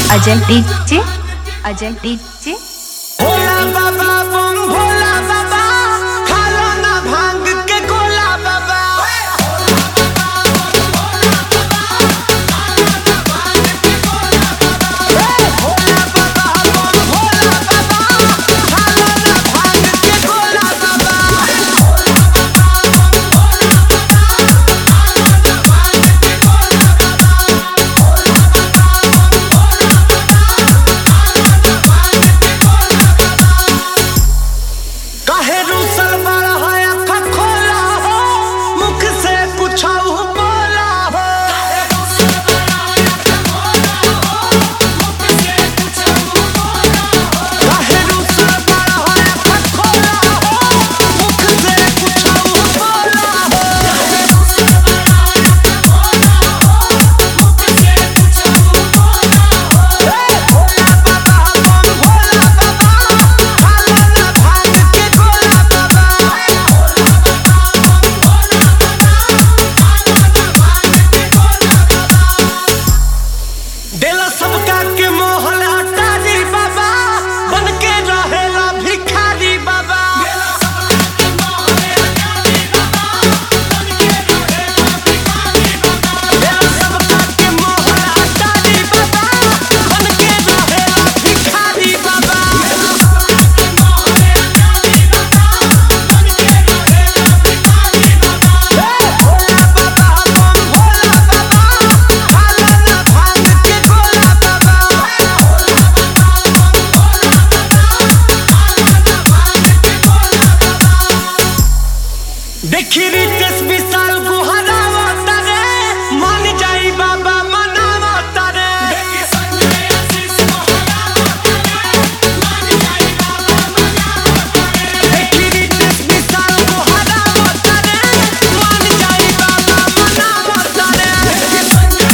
Ajay DJ Ajay DJ Bhola बाबा बम भोला बाबा खालो ना भांग के गोला बाबा भोला बाबा बम भोला बाबा खालो ना भांग के गोला बाबा काहे रूसल बड़ा है अखा खोला हो मुख से कुछ बोला हो काहे रूसल बड़ा है अखा खोला हो मुख से कुछ बोला हो भोला बाबा बम भोला बाबा खाला ना भांग के गोला बाबा देला सबका के मोहन अटारी बाबा बन के रहेला भिखारी बाबा देला सबका के मोहन अटारी बाबा बन के रहेला भिखारी बाबा भोला बाबा बम भोला बाबा खाला ना भांग के गोला बाबा देखी रितेश विशाल गुहरावा तारे मान जाई बाबा मनावा तारे देखी रितेश विशाल गुहरावा तारे मान जाई बाबा मनावा तारे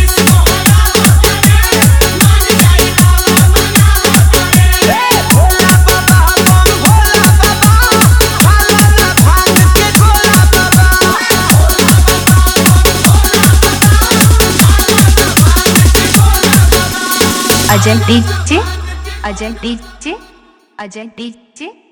भोला बाबा बम भोला बाबा खाला ना भांग के गोला बाबा Ajay DJ Ajay DJ Ajay DJ